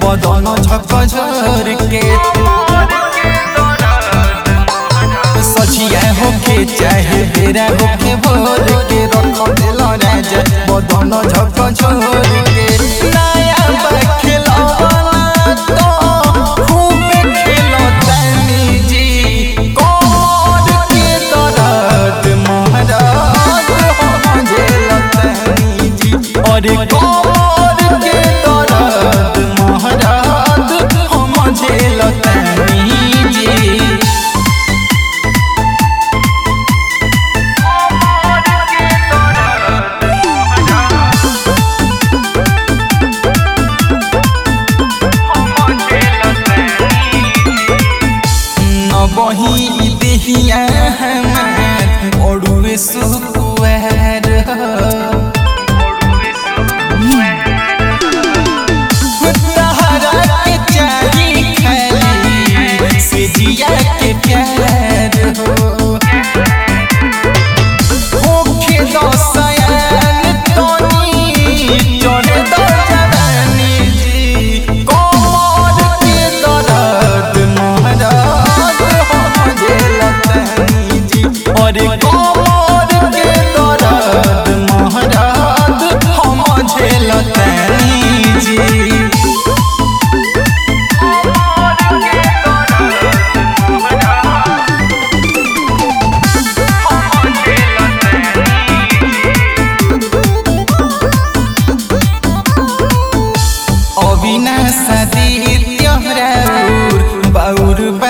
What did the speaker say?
बदन झक झर के सचिया होके चाहे बेरा होके भोर के रख दिल राजा बदन झक झर के नया बखेलौना तो खूब खेलतानी जी कमर के दर्द महाराज हम झेलतानी जी अरे कमर के दर्द महाराज हम झेलतानी जी बही देहिया हमार ओड़ुए सुकुआर तहरा के चाही खाली से जिया के प्यार हो होखे दसयान तोनी चढ़ दो जवानी जी कमर के दर्द महाराज हम झेलतानी जी अरे कमर के दर्द महाराज हम झेलतानी जी अविनाश दित्य राउर बाउर बा